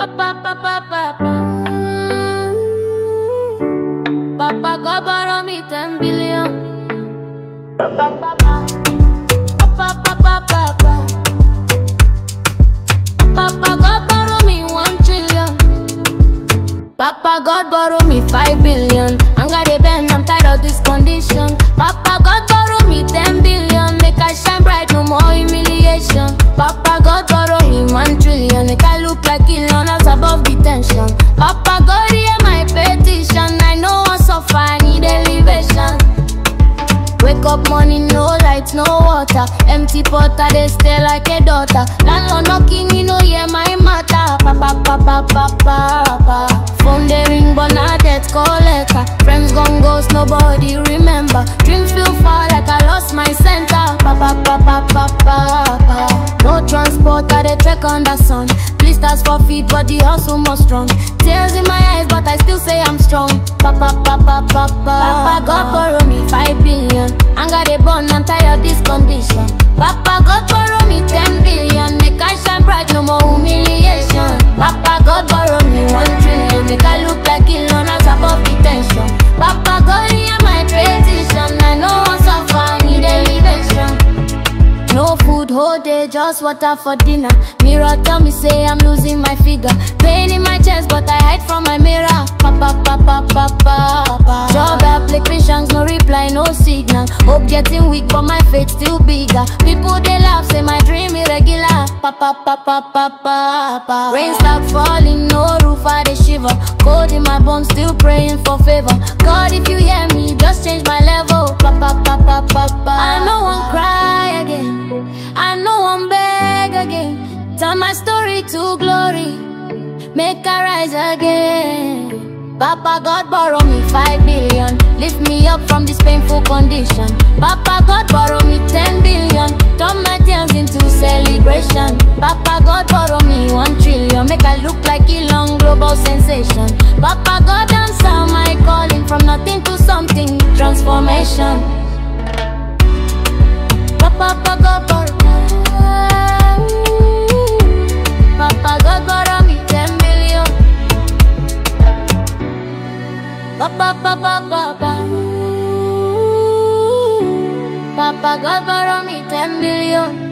Papa God borrow me 10 billion. Papa God borrow me 1 trillion. Papa God borrow me 5 billion. I'm gonna bend, I'm tired of this condition. Papa God borrow me 10 billion. Make I shine bright, no more humiliation. Papa God borrow me 1 trillion. Make I look like Elon us above detention. Papa God hear my petition. I know I suffer, I need elevation. Wake up morning, no light, no water. Empty pot, I dey stay like a daughter. Landlord knocking, you know, yeah, my matter. Papa, papa, papa, papa. Phone they ring, but not debt collector. Friends gone ghost, nobody remember. Dreams feel far like I lost my center. Papa, papa, papa, papa. No transport, I dey trek under sun. Blisters for feet, but the hustle more strong. Tears in my eyes, but I still say I'm strong. Papa, papa, papa, papa, God borrow me five billion. Anger they burn, I'm tired of this condition. Papa, God borrow me ten billion. Make I shine bright, no more humiliation. Papa, God borrow me one trillion. Make I look like Elon as above detention. Papa, God hear my petition. I know I'm suffer, I need elevation. No food whole day, just water for dinner. Mirror tell me say I'm losing my figure. Pain in my chest, but I hide from my mirror. Papa, papa, papa, papa. Job applications, no reply, no signal. Hope getting weak, but my faith still bigger. People they laugh, say my dream irregular. Papa, papa, papa, papa. Rain start falling, no roof, I dey shiver. Cold in my bones, still praying for favor. God, if you hear me, just change my level. Papa, papa, papa. I know one cry again. I know I'm beg again. Turn my story to glory. Make I rise again. Papa God borrow me five billion. Lift me up from this painful condition. Papa God borrow me ten billion. Turn my tears into celebration. Papa God borrow me one trillion. Make I look like Elon global sensation. Papa God answer my calling from nothing to something. Transformation. Papa, Papa, Papa, Papa, God borrow me ten million. Papa, Papa, Papa, Papa, God borrow me ten million.